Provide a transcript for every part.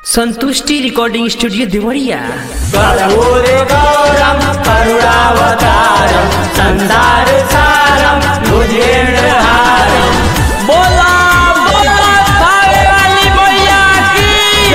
संतुष्टि recording studio Deoria कर्पूरे गौरम करुणावतारम संसार सारम भुजेन्द्रहारम बोला बोला खावे वाली मैया की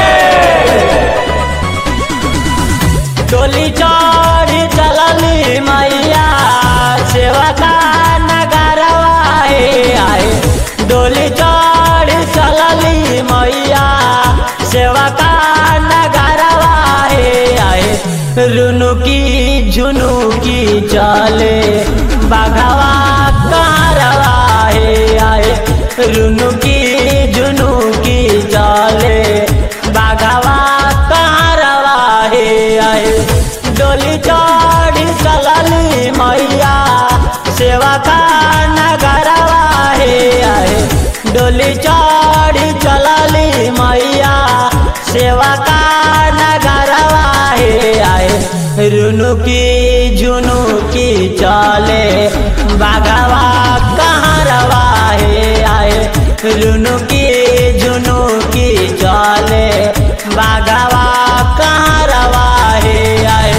डोली चढ़ी चलली मैया सेवा का नगरवा हे आए डोली चढ़ी चलली मैया सेवा का नगरवा हे आए रुनु की झुनु की चले बाघवा कारवा हे आए रुनु की झुनु की चले बाघवा कारवा हे आए डोली चढ़ी चलली मैया सेवा का नगरवा हे आए डोली चढ़ी चलली मैया सेवा का नगरवा हे आए रुनु की झुनु की चले बाघवा कहरवा हे आए रुनु की झुनु की चले बाघवा कहरवा हे आए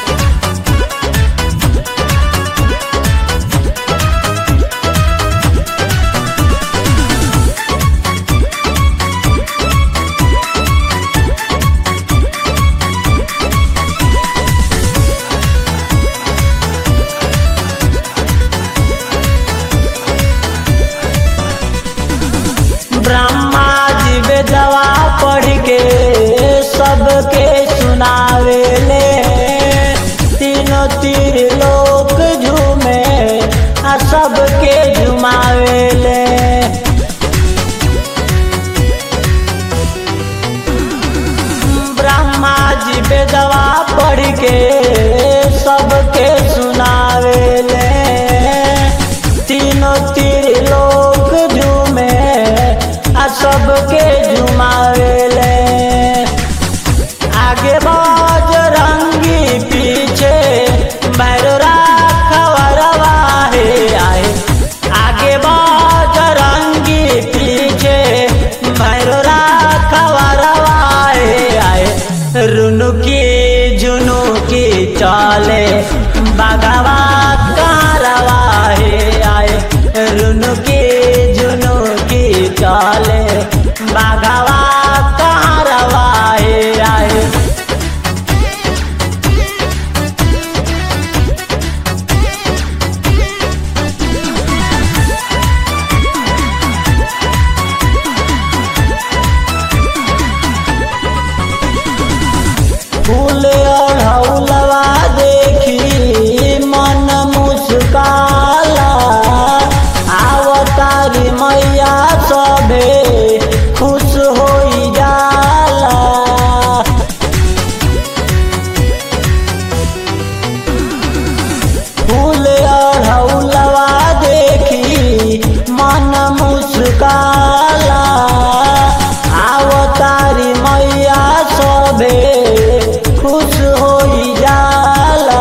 ब्रह्मा जी वेदवा पढ़ के सबके सुनावे ले तीनों तीर लोक झूमे आ सबके झुमावे ले ब्रह्मा जी वेदवा पढ़ के सबके सुनावे ले तीनों तीर लोक झूमे आ सबके झुमावे ले आगे बाज रंगी पीछे भैरवा खबरवा हे आए आगे बाज रंगी पीछे भैरवा खबरवा हे आए रुनु की जुनू की चाले बागवा कारवा हे आए रुनु की जुनू की चाले बागवा कारवा हे आए फूल ओढ़ौलवा देखी मन मुस्काला आवतारी मैया सभे खुश होई जाला फूल ओढ़ौलवा देखी मन मुस्काला आवतारी मैया सभे खुश होई जाला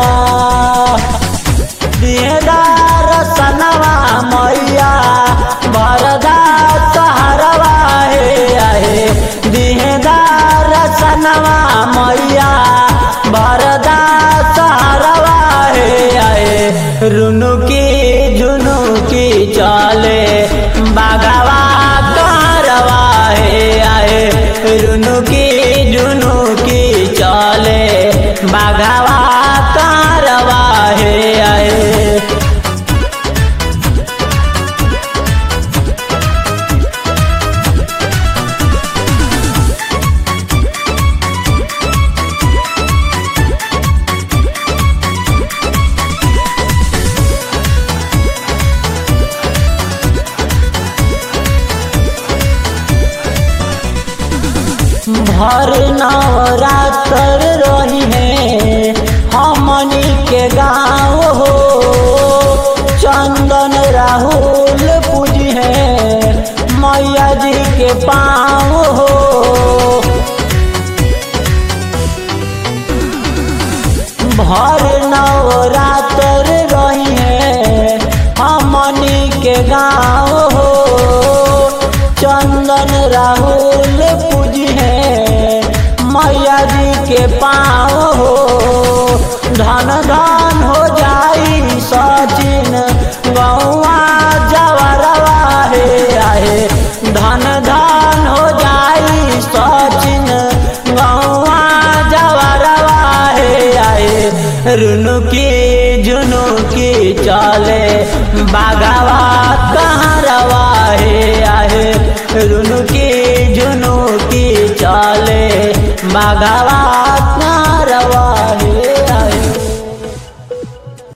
दिहदार सनवा मैया भरदा सहरवा हे आहे दिहदार सनवा मैया भरदा सहरवा हे आहे रुनु की झुनु की चले बागवा कारवा हे आए रुनु की झुनु की चले बागवा कारवा हे आए भर नवरात्र रही है हमनी के गाँव हो चंदन राहुल पूजी है मैया जी के पाँव हो भर नवरात्र रही है हमनी के गाँव हो चंदन राहुल पूजी है के पाँव हो धन धन हो जाई सचिन गौआ जवरवा हे आहे धन धन हो जाई सचिन गौआ जवरवा हे आहे रुनु की जुनू की चले बागवा कहाँ रवा हे आहे रुनु की जुनू की चले बागवा